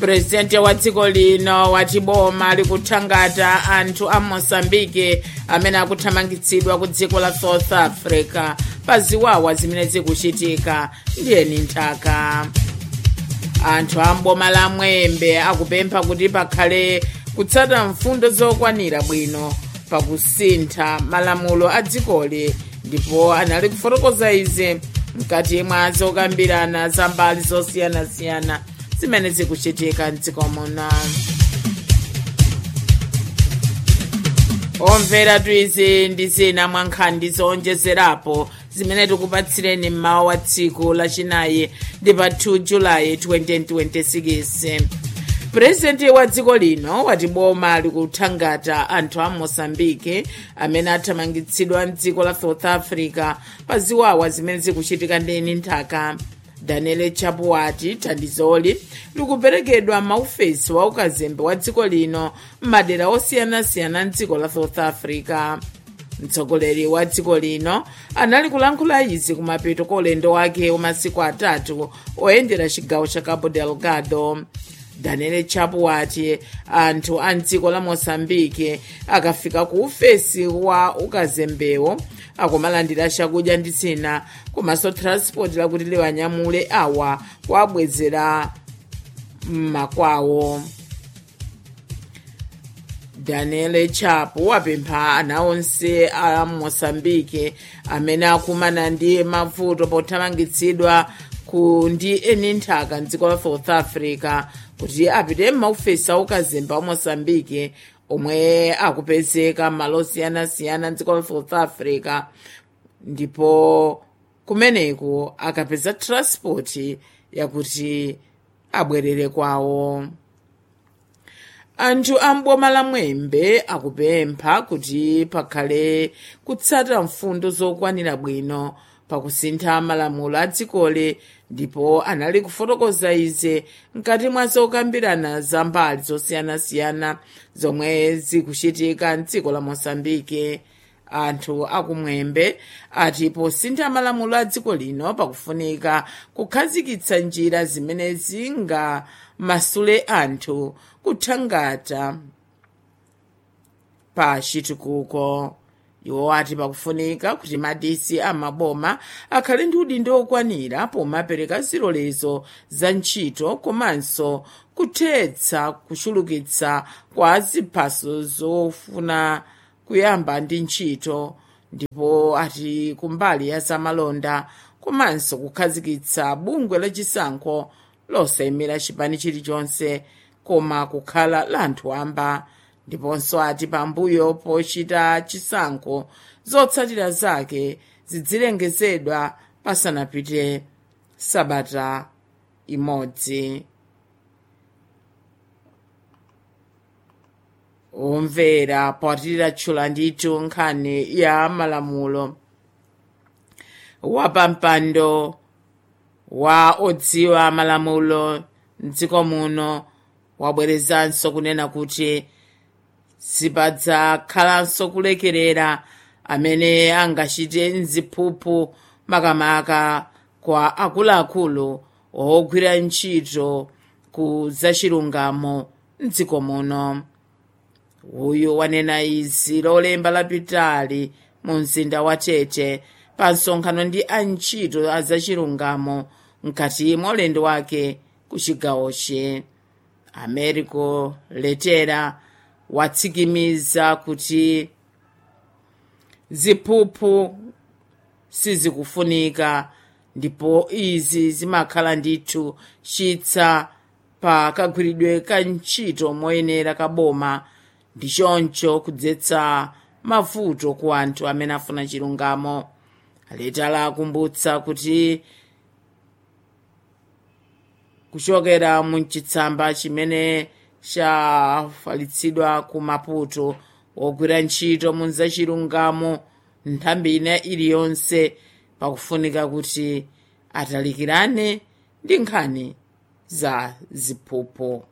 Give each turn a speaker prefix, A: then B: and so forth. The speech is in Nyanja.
A: purezidenti wa dziko lino wati boma likuthangata anthu a moçambike amene akuthamangitsidwa ku dziko la south africa pa ziwawa zimene zikuchitika ndiyeni nthaka anthu a mboma la mwembe akupempha kuti pakhale kutsata mfundo zokwanira bwino pakusintha malamulo a dzikoli ndipo anali kufotokoza izi mkati mwa zokambirana za mbali zosiyanasiyana zimene zikuchitika mdziko muno omvera tuizi ndi zina mwa nkhani zowonjezerapo zimene tikupatsireni mmawa wa tsiku lachinayi ndi pa 2 julayi 2026 purezidenti wa dziko lino wati boma likuthangata anthu a moçambike amene athamangitsidwa mdziko la south africa pa ziwawa zimene zikuchitika ndeni nthaka daniel chapo wati thandizoli likuperekedwa maufesi wa ukazembe wa dziko lino m'madera osiyanasiyana mdziko la south africa mtsogoleri wa dziko lino anali kulankhula izi kumapeto kwa ulendo wake wamasiku atatu oyendera chigawo cha cabo delgado daniel chapo wati anthu a mdziko la moçambike akafika ku ufesi wa ukazembewo akumalandira chakudya ndi zina komanso transport lakuti liwanyamule awa kuabwezera m'makwawo daniel chapo wapempha ana onse a moçambike amene akumana ndi mavuto pothamangitsidwa ku ndi eni nthaka mdziko la south africa kuti apite m'maufesi aukazembe wa moçambike omwe akupezeka m'malo osiyanasiyana mdziko la south africa ndipo kumeneko akapeza transport yakuti abwerere kwawo anthu a mboma la mwembe akupempha kuti pakhale kutsata mfundo zokwanira bwino pakusintha malamulo a dzikoli ndipo anali kufotokoza izi mkati mwa zokambirana za mbali zosiyanasiyana zomwe zikuchitika mdziko la moçambike anthu akumwembe ati posintha malamulo a dziko lino pakufunika kukhazikitsa njira zimene zingamasule anthu kuthangata pa chitukuko iwo ati pakufunika kuti madisi amaboma akhale ndi udindo okwanira pomapereka zilolezo za ntchito komanso kuthetsa kuchulukitsa kwa ziphaso zofuna kuyamba ndi ntchito ndipo ati kumbali ya zamalonda komanso kukhazikitsa bungwe lachisankho losayimira chipani chilichonse koma kukhala la anthu amba ndiponso ati pambuyo pochita chisankho zotsatira zake zizilengezedwa pasanapite sabata imodzi omvera potirira tchula ndithu nkhani ya malamulo wapampando wa odziwa malamulo mdziko muno wabwerezanso kunena kuti sipadzakhalanso kulekerera amene angachite mziphuphu makamaka kwa akuluakulu ogwira ntchito ku zachilungamo mdziko muno uyu wanena izi lolemba lapitali mu mzinda wa tete pa msonkhano ndi antchito a zachilungamo mkati mwa ulendo wake ku chigawochi americo letera watsikimiza kuti ziphuphu sizikufunika ndipo izi zimakhala ndithu chitsa pa kagwiridwe ka ntchito moyenera kaboma ndi choncho kudzetsa mavuto ku anthu amene afuna chilungamo letera akumbutsa kuti kuchokera mu chitsamba chimene chafalitsidwa ku maputo wogwira ntchito mu zachilungamo nthambi ina iliyonse pakufunika kuti atalikirane ndi nkhani za ziphuphu